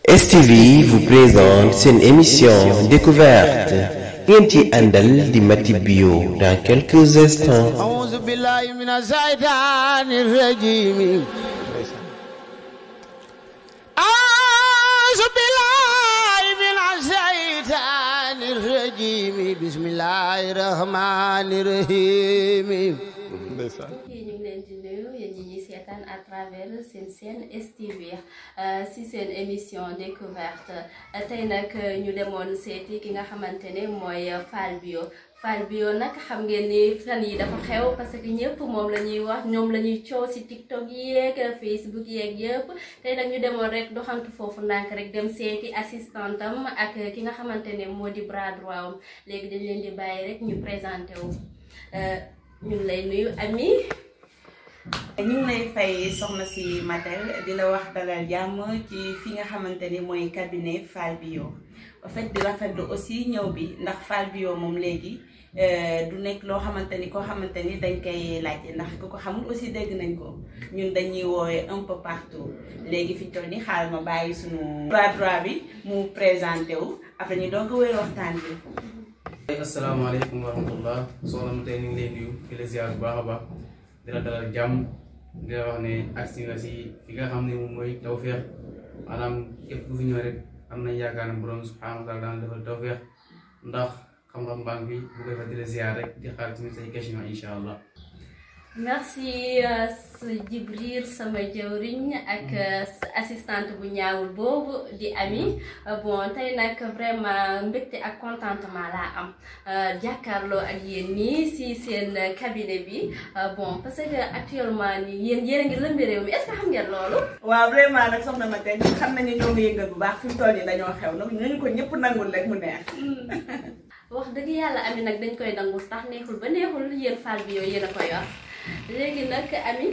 STV vous présente seen émission découverte ngeen ci àndal di Mati Bio dans quelques instants. أعوذ بالله من الشيطان الرجيم أعوذ بالله من الشيطان الرجيم بسم الله الرحمن الرحيم yi ñu ngi leen di nuyu yéen ñi ñuy seetaan à travers seen seen STV si seen émission découverte tey nag ñu demoon seeti ki nga xamante ne mooy Fall Bio Fall Bio nag xam ngeen ni fan yi dafa xew parce que ñëpp moom la ñuy wax ñoom la ñuy coow si TikTok yeeg Facebook yeeg yëpp tey nag ñu demoon rek doxantu foofu ndànk rek dem seeti assistantam ak ki nga xamante ne moo di bras droit am léegi dañ leen di bàyyi rek ñu présenté wu ñu ngi lay nuyu Ami. ñu ngi lay fay soxna si Matel di la wax dalal jàmm ci fi nga xamante ni mooy cabinet Fall Bio en fait di rafetlu aussi ñëw bi ndax Fall Bio moom léegi du nekk loo xamante ni koo xamante ni dañ koy laajte ndax ku ko xamul aussi dégg nañ ko ñun dañuy woowee un peu partout léegi fi ñu toll nii xaaral ma bàyyi suñu bras droit bi mu présenté wu après ñu doog a wéy waxtaan bi. asalaamaaleykum wa rahmatullah soxna ma tey ñu ngi lay nuyu di la ziar bu baax a baax di la dalal jàmm di la wax ne agsi nga si fi nga xam ne moom mooy tawféex maanaam képp ku fi ñëw rek am nañ yaakaar ne borom subhaanahu wa taala daan defal tawféex ndax xam-xam baa ngi fi bu koy fa di la ziar rek di xaar tamit say question incha allah merci sa Jibril sama jëwriñ ak sa assistante bu ñaawul boobu di Ami bon tey nag vraiment mbégte ak contentement laa am jàkkaarloo ak yéen nii si seen cabinet bi bon parce que actuellement nii yéen yéen a ngi lëmbi réew mi est-ce que xam ngeen loolu. waaw vraiment nag soxna ma tey xam nañu ñoo ngi yëngal bu baax fi mu toll nii dañoo xew nag ñu ko ñëpp nangul rek mu neex. wax dëgg yàlla Ami nag dañ koy nangu sax neexul ba neexul yéen Fall Bio yéen a ko yor. léegi nag Ami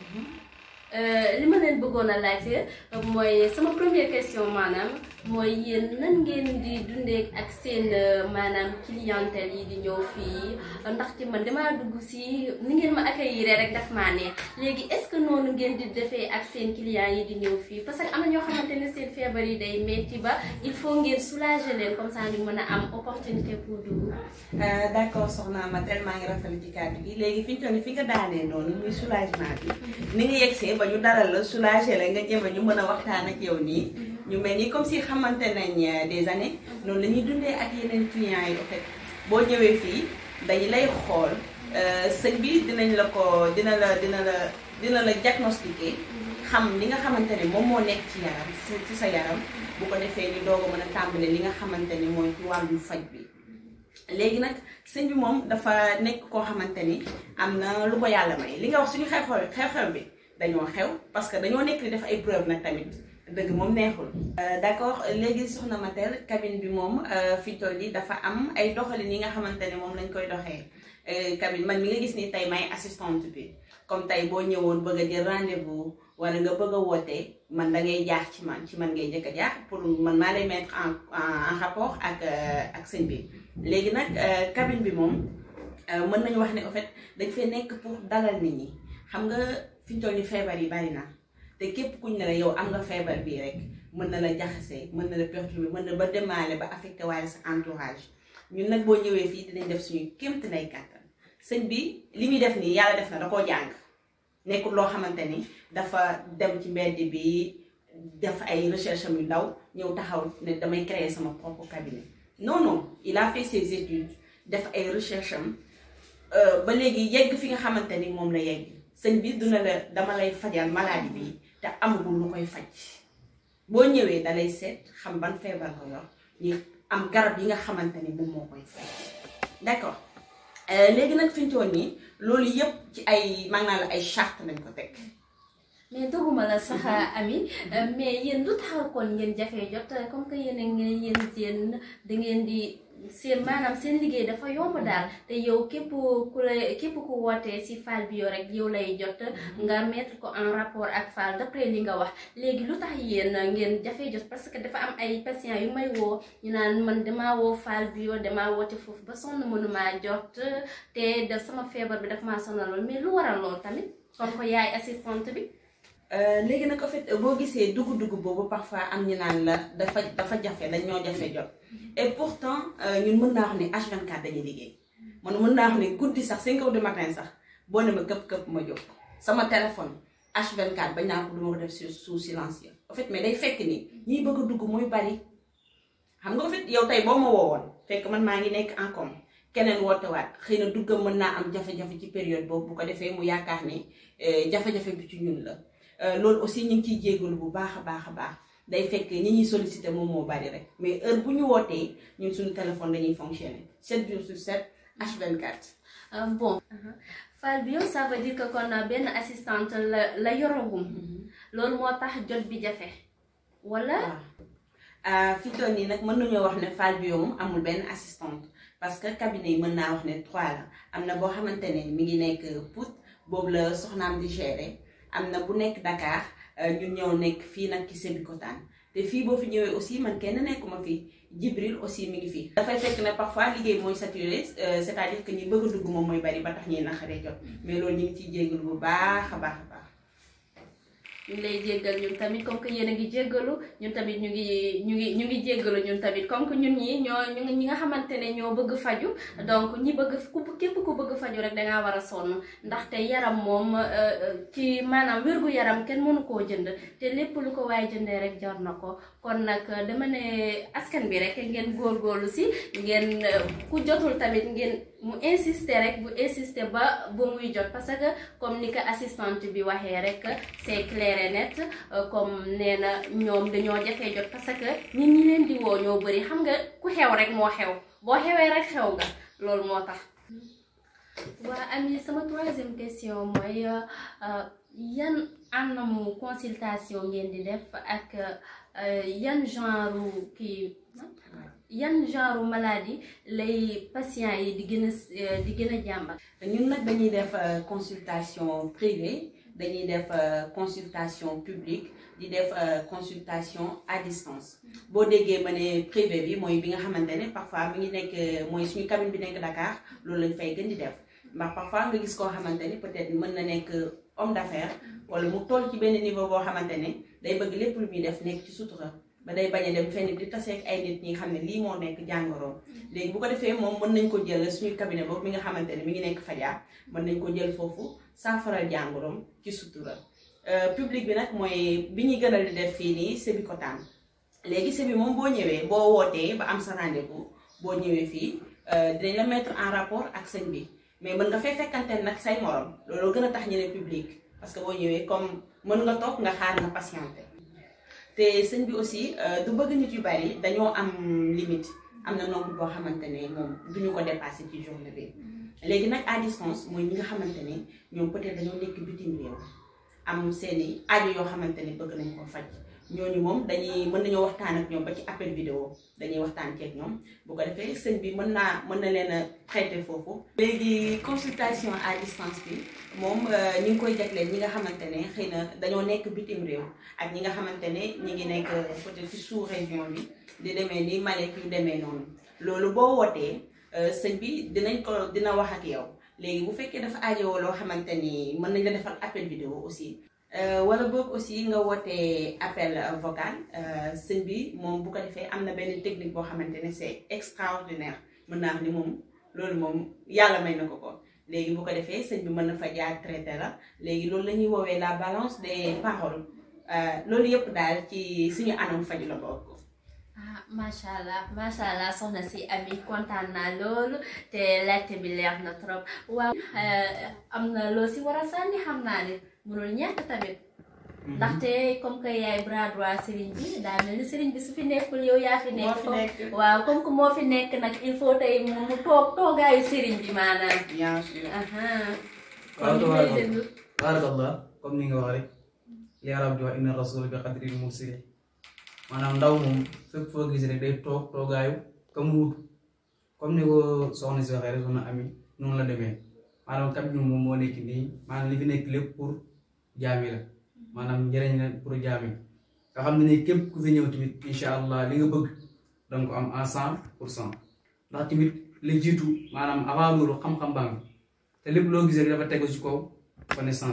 li ma leen bëggoon a laajte mooy sama première question maanaam mooy yéen nan ngeen di dundee ak seen maanaam clientèle yi di ñëw fii ndaxte man damaa dugg si ni ngeen ma accueillir rek daf maa neex léegi est-ce que noonu ngeen di defee ak seen clients yi di ñëw fii parce que am na ñoo xamante ne seen feebar yi day metti ba il faut ngeen soulager leen comme ça ñu mën a am opportunité pour dugg. d'accord soxna ma tellement ngi rafetlu ci kàddu gi léegi fi ñu toll nii fi nga daanee noonu muy soulagement bi ni nga yegsee ba ñu daral la soulager la nga jéem a ñu mën a waxtaan ak yow nii ñu mel ni comme si xamante nañ des années noonu la ñuy dundee ak yeneen clients yi en fait boo ñëwee fii dañu lay xool sëñ bi dinañ la ko dina la dina la dina la diagnostiquer xam li nga xamante ne moom moo nekk ci yaram ci sa yaram bu ko defee ni doog a mën a tàmbale li nga xamante ni mooy ci wàllum faj bi léegi nag sëñ bi moom dafa nekk koo xamante ni am na lu ko yàlla may li nga wax suñu xew-xew xew-xew bi dañoo xew parce que dañoo nekk di def ay preuve nag tamit dëgg moom neexul. d'accord léegi soxna Matel cabine bi moom fi toll yi dafa am ay doxalin yi nga xamante ne moom lañ koy doxee cabine man mi nga gis ni tey may assistante bi comme tey boo ñëwoon bëgg a jël rendez-vous wala nga bëgg a woote man da ngay jaar ci man ci man ngay njëkk a jaar pour man maa lay mettre en en rapport ak ak sëñ bi léegi nag cabine bi moom mën nañu wax ne en fait dañ fee nekk pour dalal nit ñi xam nga fi ñu toll ni feebar yi bari na te képp kuñ ne la yow am nga feebar bii rek mën na la jaxase mën na la perturber mën na ba demaale ba affecté waaye sa entourage ñun nag boo ñëwee fii dinañ def suñu kéemte nay kàttan sëñ bi li muy def nii yàlla def na da koo jàng nekkul loo xamante ni dafa dem ci mbedd bi def ay recherche am yu ndaw ñëw taxaw ne damay créer sama propre cabinet non non il a fait ses études def ay recherche am ba léegi yegg fi nga xamante ni moom la yegg sëñ bi duna la dama lay fajal maladie bi te amagul lu koy faj boo ñëwee dalay seet xam ban feebar ko yor ñu am garab yi nga xamante ni moom moo koy faj d'accord léegi nag fi ñu toll nii loolu yëpp ci ay maanaam la ay charte lañ ko teg. mais doguma la sax Ami mais yéen lu taxaw kon ngeen jafee jot comme que yéen a ngeen yéen seen da ngeen di seen maanaam seen liggéey dafa yomb daal te yow képp ku la képp ku wootee si Fall Bio rek yow lay jot nga mettre ko en rapport ak Fall d'après li nga wax léegi lu tax yéen ngeen jafee jot parce que dafa am ay patients yu may woo ñu naan man damaa woo Fall Bio damaa woote foofu ba sonn mënumaa jot te da sama feebar bi dafa maa sonaloon mais lu waral lool tamit kon ko yaay assistante bi. léegi nag en fait boo gisee dugg-dugg boobu parfois am ñu naan la dafa dafa jafe dañ ñoo jafe jot et pourtant ñun mën naa wax ne H24 dañuy liggéey man mën naa wax ne guddi sax 5 heures du matin sax boo ne ma këpp këpp ma jóg sama téléphone H24 bañ naa ko du ma ko def sous silencieux en fait mais day fekk ni ñiy bëgg a dugg muy bari xam nga en fait yow tey boo ma woowoon fekk man maa ngi nekk en com keneen wootewaat xëy na duggam mën naa am jafe-jafe ci période boobu bu ko defee mu yaakaar ne jafe-jafe bi ci ñun la loolu aussi ñu ngi ciy jégalu bu baax a baax a baax day fekk ñi ñuy sollicité moom moo bari rek mais heure bu ñu wootee ñun suñu téléphone dañuy fonctionner 7 jours sur 7 H24. bon Fall bi yow ça veut dire que kon benn assistante la la yoragum loolu moo tax jot bi jafe wala. waaw fi toll nii nag mën nañoo wax ne Fall bi moom amul benn assistante parce que cabinet yi mën naa wax ne trois la am na boo xamante ne mi ngi nekk Pout boobu la soxnaam di gérer. am na bu nekk Dakar ñun ñëw nekk fii nag ci Sébikotane te fii boo fi ñëwee aussi man kenn nekkuma fi Jibril aussi mi ngi fi. dafay fekk ne parfois liggéey mooy saturé c'est-à-dire que ñi bëgg a dugg moom mooy bari ba tax ñuy naqaree jot mais loolu ñu ngi ciy jégalu bu baax a baax a baax. ñu ngi lay jéggal ñun tamit comme que yéen a ngi jéggalu ñun tamit ñu ngi ñu ngi ñu ngi jéggalu ñun tamit comme que ñun ñi ñoo ñu ñi nga xamante ne ñoo bëgg faju donc ñi bëgg ku képp ku bëgg faju rek dangaa war a sonn ndaxte yaram moom ci maanaam wérgu yaram kenn mënu koo jënd te lépp lu ko waaye jëndee rek jar na ko kon nag dama ne askan bi rek ngeen góorgóorlu si ngeen ku jotul tamit ngeen mu insister rek bu insister ba ba muy jot parce que comme ni ko assistante bi waxee rek c'est clair et net comme nee na ñoom dañoo jafee jot parce que nit ñi leen di woo ñoo bëri xam nga ku xew rek moo xew boo xewee rek xew nga loolu moo tax. waa Ami sama troisième question mooy yan anamu consultation ngeen di def ak yan genre kii. yan genre maladie lay patient yi di gën a di gën a jàmbat. ñun nag dañuy def consultation privée dañuy def consultation publique di def consultation à distance boo déggee ma ne privé bi mooy bi nga xamante ne parfois mi ngi nekk mooy suñu cabine bi nekk Dakar loolu lañ fay gën di def ndax parfois nga gis koo xamante ni peut-être mën na nekk homme d'affaires wala mu toll ci benn niveau boo xamante ne day bëgg lépp lu muy def nekk ci sutura. ba day bañ a dem fenn di taseeg ay nit ñi nga xam ne lii moo nekk jàngoroom léegi bu ko defee moom mën nañ ko jël suñu cabinet boobu mi nga xamante ne mi ngi nekk Fadia mën nañ ko jël foofu saafaral jàngoroom ci sutura public bi nag mooy bi ñuy gënal di def fii nii Sébikotane léegi sébi moom boo ñëwee boo wootee ba am sa rendez-vous boo ñëwee fii dinañ la mettre en rapport ak sëñ bi mais mën nga fay fekkante nag say morom looloo gën a tax ñu ne public parce que boo ñëwee comme mën nga toog nga xaar nga patienté te sëñ bi aussi du bëgg nit yu bari dañoo am limite am na nombre boo xamante ne moom duñu ko dépasser ci journée bi léegi nag à distance mooy ñi nga xamante ne ñoom peut-être dañoo nekk bitim réew am seeni aajo yoo xamante ne bëgg nañ ko faj ñooñu moom dañuy mën nañoo waxtaan ak ñoom ba ci appel vidéo dañuy waxtaan ceeg ñoom bu ko defee sëñ bi mën naa mën na leen a traité foofu. léegi consultation à distance bi moom ñu ngi koy jagleel ñi nga xamante ne xëy na dañoo nekk bitim réew ak ñi nga xamante ne ñi ngi nekk peut-être ci sous région bi di demee ni Malek yu demee noonu loolu boo wootee sëñ bi dinañ ko dina wax ak yow léegi bu fekkee dafa aajowoo loo xamante ni mën nañ la defal appel vidéo aussi. wala boog aussi nga wootee appel vocal sëñ bi moom bu ko defee am na benn technique boo xamante ne c'est extraordinaire mën naa wax ni moom loolu moom yàlla may na ko ko léegi bu ko defee sëñ bi mën na fa jaar traité la léegi loolu la ñuy woowee la balance des paroles loolu yëpp daal ci suñu anam faju la bokk. ah macha allah macha allah soxna si Ami kontaan naa loolu te laajte bi leer na trop waaw am na loo si war a sànni xam naa ne mënul ñàkk tamit ndaxte comme que yaay bras droit sëriñ bi daa mel ni sëriñ bi su fi nekkul yow yaa fi nekk waaw comme que moo fi nekk nag il faut tey mu toog toogaayu sëriñ bi maanaam bien sûr. kon ñu lay déglu barakallah comme ni nga wax rek li arab di wax inna rasul bi qadril mursili maanaam ndaw moom fépp foo gis rek day toog toogaayu ka mu wut comme ni ko soxna si waxee rek soxna Ami noonu la demee maanaam kat ñu moom moo nekk nii maanaam li fi nekk lépp pour jaami la maanaam njëriñ la pour jaami nga xam ne ni képp ku fi ñëw tamit incha allah li nga bëgg danga ko am en cent pour cent ndax tamit li jiitu maanaam avant loolu xam-xam baa ngi te lépp loo gis rek dafa tegu ci kaw connaissance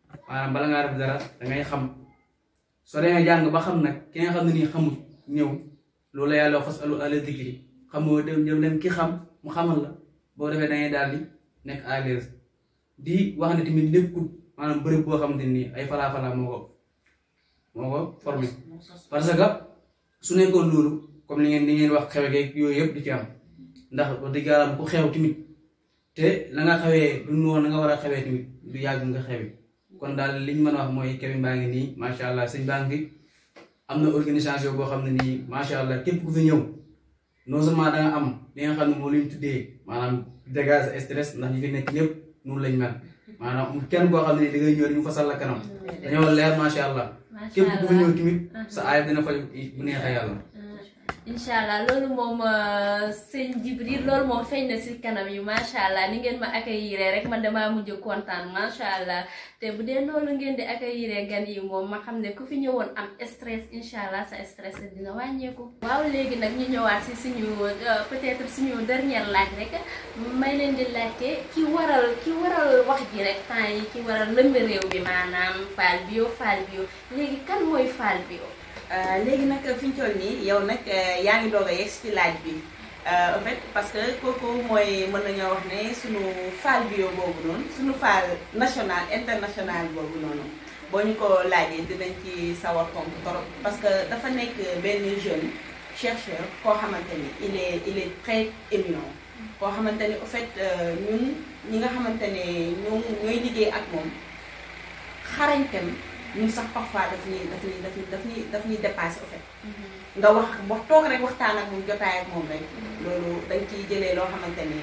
maanaam bala ngaa def dara da ngay xam soo demee jàng ba xam nag ki nga xam ne nii xamul ñëw loolu la yàlla wax fasalu ahla dikri xamoo dem dem leen ki xam mu xamal la boo defee da ngay daal di nekk à l'aise di wax ne tamit lépp maanaam bërëb boo xamante nii ay falaa falaa moo ko moo ko formé parce que su nekkoon loolu comme li ngeen li ngeen wax xewe geeg yooyu yëpp di ci am ndax wax dëgg yàlla ku xew tamit te la nga xewee du noonu la nga war a xewee tamit du yàgg nga xewi kon daal liñ mën a wax mooy Kevin baa ngi nii macha allah sëñ baa ngi am na organisation boo xam ne nii macha allah képp ku fi ñëw non seulement da nga am li nga xam ne moo lañ tuddee maanaam dégage stress ndax ñi fi nekk ñëpp noonu lañ mel maanaam amul kenn koo xam ne nii da ngay ñëw rek ñu fasal la kanam dañoo leer macha allah képp ku fi ñëw tamit sa aay dina faj bu neexee yàlla. incha allah loolu moom sëñ Jibril loolu moom feeñ na si kanam yi macha allah ni ngeen ma accueillir rek man damaa mujj kontaan macha allah te bu dee loolu ngeen di accueillir gan yi moom ma xam ne ku fi ñëwoon am stress incha allah sa stress dina wàññeeku. waaw léegi nag ñu ñëwaat si suñu peut-être suñu dernière laaj rek may leen di laajte ki waral ki waral wax ji rek temps yi ki waral lëmb réew bi maanaam Fall Bio Fall Bio léegi kan mooy Fall Bio. léegi nag fi ñu toll nii yow nag yaa ngi doog a yegg ci laaj bi en fait parce que kooku mooy mën nañoo wax ne suñu Fall Bio boobu noonu suñu Fall national international boobu noonu boo ñu ko laajee dinañ ci sawar tontu trop parce que dafa nekk benn jeune chercheur koo xamante ni il est il est très éminent koo xamante ni en fait ñun ñi nga xamante ne ñoom ñooy liggéey ak moom xarañtem ñun sax parfois daf ñuy daf ñuy daf ñuy daf ñuy daf ñuy dépassé au fait nga wax wax toog rek waxtaan ak moom jotaay ak moom rek loolu dañ ciy jëlee loo xamante ni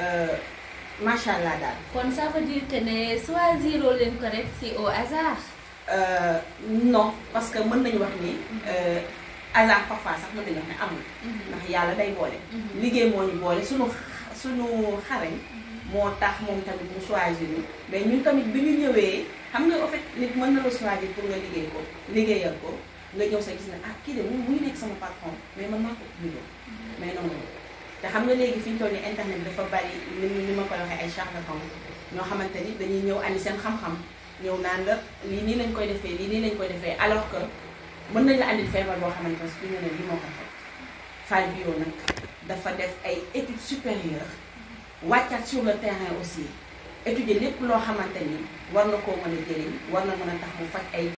macha allah daal. kon ça veut dire que ne choisiroo leen ko rek si au hasard. non parce que mën nañu wax ni hasard parfois sax mën nañu wax ne amul. ndax yàlla day boole. liggéey moo ñu boole sunu sunu xarañ. moo tax moom tamit mu choisir ñu mais ñun tamit bi ñu ñëwee xam nga en fait nit mën na la choisir pour nga liggéey ko liggéeyal ko nga ñëw sa gis ne ah kii de mu ngi nekk sama patron mais man maa ko liggéey mais non non te xam nga léegi fi ñu toll nii internet dafa bari ni ni ma koy waxee ay charlatans ñoo xamante ni dañuy ñëw andi seen xam-xam ñëw naan la lii nii lañ koy defee lii nii lañ koy defee alors que mën nañ la andil feebar boo xamante ne suñu ne lii moo ko fekk Fall Bio nag dafa def ay études supérieures wàccaat sur le terrain aussi étudier lépp loo xamante ni war na koo mën a jëriñ war na mën a tax mu faj ay